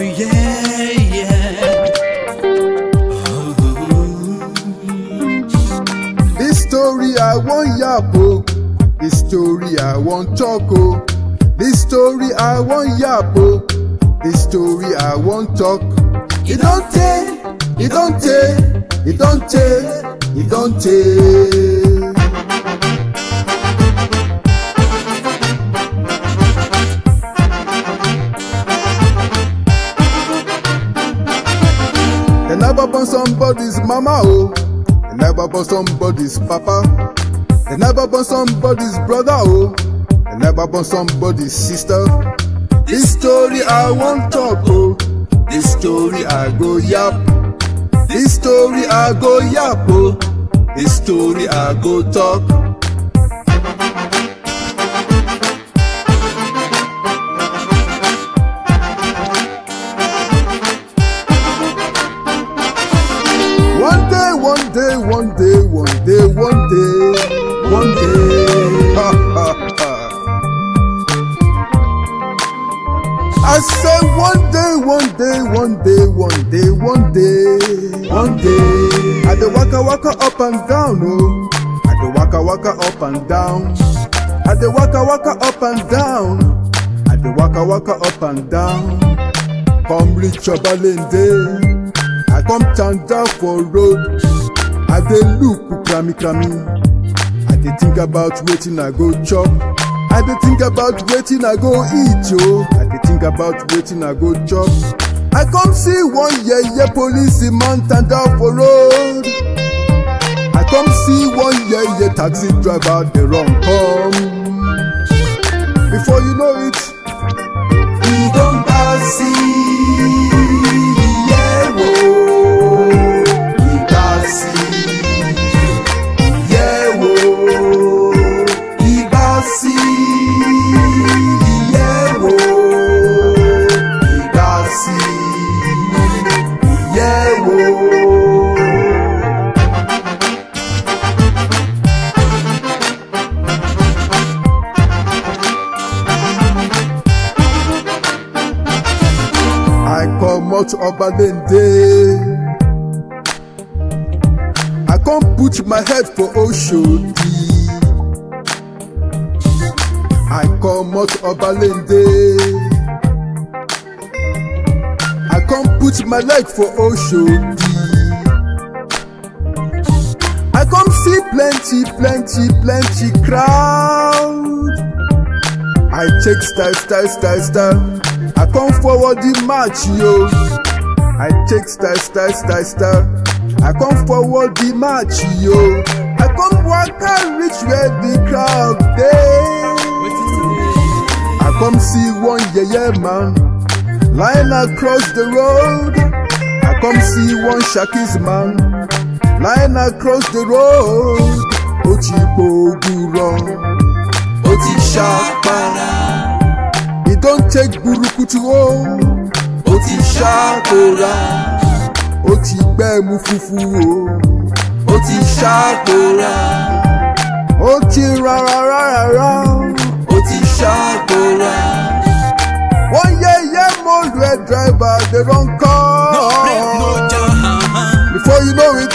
yeah, yeah. This story I want yap oh. This story I want talk oh. This story I want yap oh. This story I want talk. It don't take, it don't take, it don't take, it don't take. They never born somebody's mama, oh. They never born somebody's papa. They never born somebody's brother, oh. They never born somebody's sister. This story I want talk, oh. This story I go yap. This story I go yap, oh. This story I go talk. One day, one day, one day, one day, one day, one day. Ha, ha, ha. I say one day, one day, one day, one day, one day, one day. I dey waka waka up and down, oh. I dey waka waka up and down. I dey waka waka up and down. I dey waka waka up and down. Come reach Obalende. I come tanda for road. I dey look krami krami. I dey think about wetin I go chop. I dey think about wetin I go eat yo. I dey think about wetin I go chop. I come see one yeye police man tanda for road. I come see one yeye taxi driver dey run come. Before you know it, We don't pass yeah, whoa. We pass Yeah, whoa. We pass Yeah, whoa. We pass Yeah, whoa. I comot Obalende. I come put my head for Oshodi. I comot Obalende. I come put my leg for Oshodi. I come see plenty, plenty, plenty crowd. I check style, style, style, style. I come forward the match, yo. I check style, style, style, style. I come forward the match, yo. I come waka reach where the crowd dey. I come see one yeye man lying across the road. I come see one shakis man lying across the road. Ó ti gbóògùrọ̀, ó ti ṣàpàrà. He don take burukutu o. Ó ti ṣàkóra. Ó ti gbẹ́mu fufu o. Ó ti ṣàkóra. Ó ti rárá rárá. Ó ti ṣàkóra. Wọ́n yẹ yẹ mọ́lù ẹ̀ driver dey run No break, no call. jam. Before you know it,